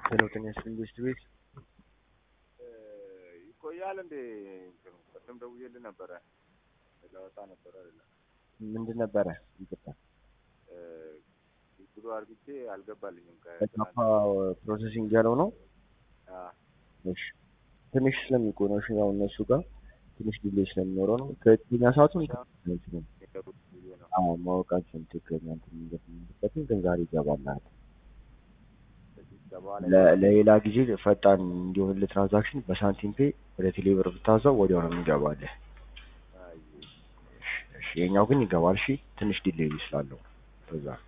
ሄሎ ጤና ይስጥልኝ ቤስት ቤት ይቆያል እንዴ? እንትኑ ቅድም ደውዬልህ ነበረ ለወጣ ነበረ አይደለ? ምንድን ነበረ? ይቅርታ ብሎ አርግቼ አልገባልኝም። በካፓ ፕሮሰሲንግ ያለው ነው። እሺ ትንሽ ስለሚቆይ ነው። እሺ ያው እነሱ ጋር ትንሽ ዲሌይ ስለሚኖረው ነው። ትክክለኛ ሰዓቱን ነው አዎ ማወቃችን ትክክለኛ እንትን እንደምንበትን ግን ዛሬ ይገባልሃል። ለ- ለሌላ ጊዜ ፈጣን እንዲሆን ትራንዛክሽን በሳንቲም ፔ ወደ ቴሌብር ብታዘው ወዲያው ነው የሚገባልህ። እሺ የኛው ግን ይገባል። እሺ ትንሽ ዲሌይ ስላለው በዛ